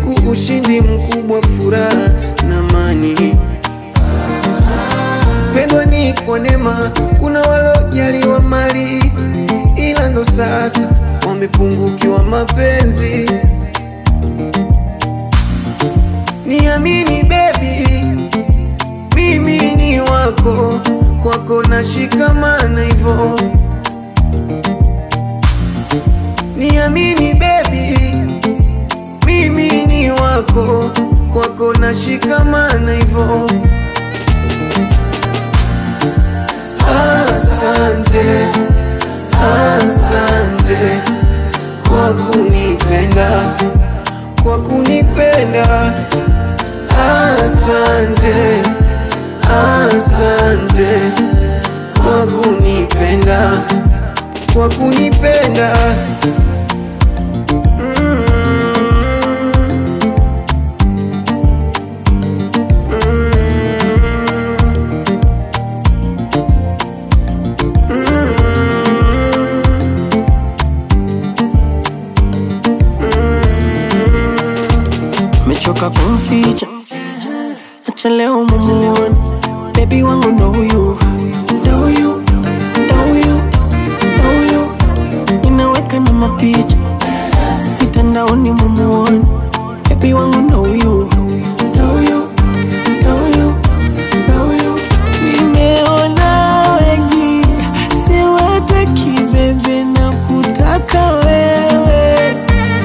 siku ushindi mkubwa, furaha na amani. Pendwa ni kwa neema, kuna walojaliwa mali, ila ndo sasa wamepungukiwa mapenzi. Niamini baby, mimi ni wako, kwako nashikamana hivyo. Niamini baby, mimi ni wako, kwako nashikamana hivyo. Asante, asante kwa kunipenda, kwa kunipenda. Asante, asante kwa kunipenda, kwa kunipenda. Mm. mechoka kumficha, acha leo mumuone bebi wangu ndo huyu, ndo huyu, ndo huyu, ndo huyu, ninaweka na mapicha mitandaoni mumuone bebi wangu ndo huyu, ndo huyu, ndo huyu, ndo huyu. Nimeona wengi siwataki bebe na kutaka wewe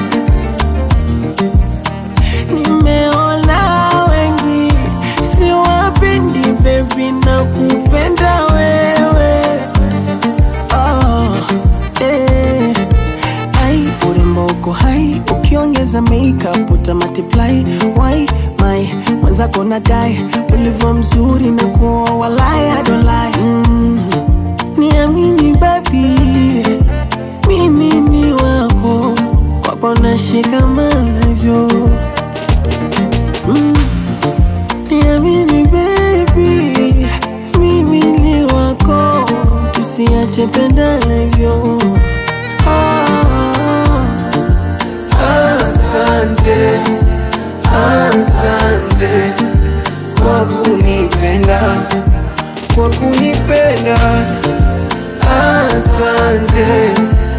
Nimeona wengi siwapendi baby na kupenda wewe oh, eh. Ai, urembo uko hai ukiongeza makeup uta multiply why my mwenzako nadai ulivyo mzuri na kuoa walai I don't lie mm. Niamini baby mimi ni wako kwako nashikamana hivyo Mm. Niamini baby, mimi ni wako, tusiache pendana hivyo. Ah, Asante, asante kwa kunipenda, kwa kunipenda. Asante,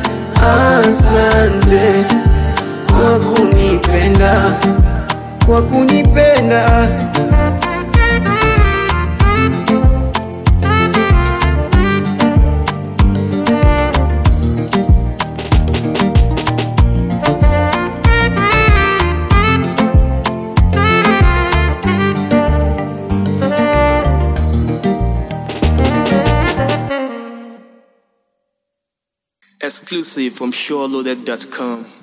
asante kwa kunipenda, kwa kunipenda. Exclusive from SureLoaded.com.